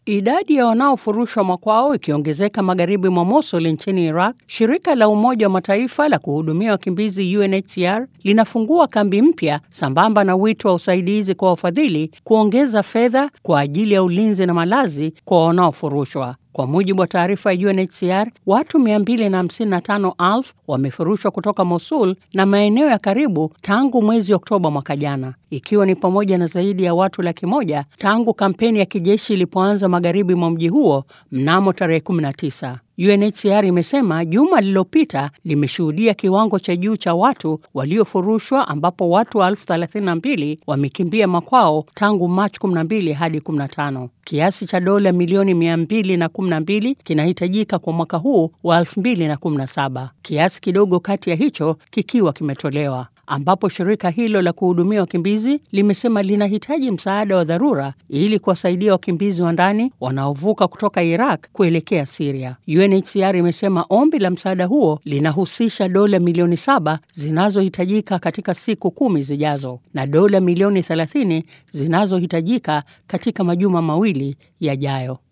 Idadi ya wanaofurushwa makwao ikiongezeka magharibi mwa Mosul nchini Iraq, shirika la Umoja wa Mataifa la kuhudumia wakimbizi UNHCR linafungua kambi mpya sambamba na wito wa usaidizi kwa wafadhili kuongeza fedha kwa ajili ya ulinzi na malazi kwa wanaofurushwa. Kwa mujibu wa taarifa ya UNHCR, watu 255,000 wamefurushwa kutoka Mosul na maeneo ya karibu tangu mwezi Oktoba mwaka jana, ikiwa ni pamoja na zaidi ya watu laki moja tangu kampeni ya kijeshi ilipoanza magharibi mwa mji huo mnamo tarehe 19. UNHCR imesema juma lililopita limeshuhudia kiwango cha juu cha watu waliofurushwa ambapo watu elfu 32 wamekimbia makwao tangu Machi 12 hadi 15. Kiasi cha dola milioni 212 kinahitajika kwa mwaka huu wa 2017, kiasi kidogo kati ya hicho kikiwa kimetolewa ambapo shirika hilo la kuhudumia wakimbizi limesema linahitaji msaada wa dharura ili kuwasaidia wakimbizi wa ndani wanaovuka kutoka Iraq kuelekea Siria. UNHCR imesema ombi la msaada huo linahusisha dola milioni saba zinazohitajika katika siku kumi zijazo na dola milioni 30 zinazohitajika katika majuma mawili yajayo.